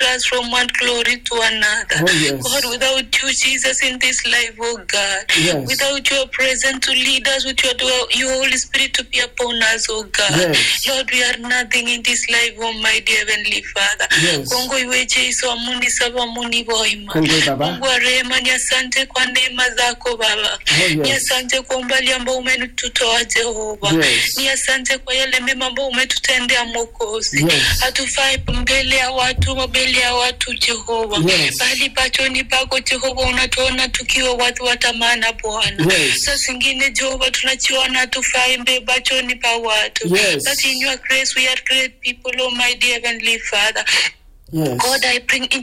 us from one glory to another. Oh, yes. God, without you, Jesus, in this life, oh God. Yes. Without your presence to lead us, with your, your Holy Spirit to be upon us, oh God. Yes. Lord, we are nothing in this life, oh my dear Heavenly Father. Yes. Kongo iwe Jesu amuni saba muni boima. Kongwe Baba. Mungu wa rehema, ni asante kwa neema zako Baba. Oh, yes. Ni asante kwa umbali ambao umetutoa Jehova. Yes. Ni asante kwa yale mema ambao umetutendea Mwokozi. Yes. Hatufai mbele ya watu, mbele ya watu Jehova, Yes. bali pachoni pako Jehova unatuona tukiwa watu wa tamana Bwana. Yes. Saa zingine Jehova tunachiona hatufai mbe pachoni pa watu. Yes. But in your grace we are great people, oh my dear Heavenly Father. Yes. God, I bring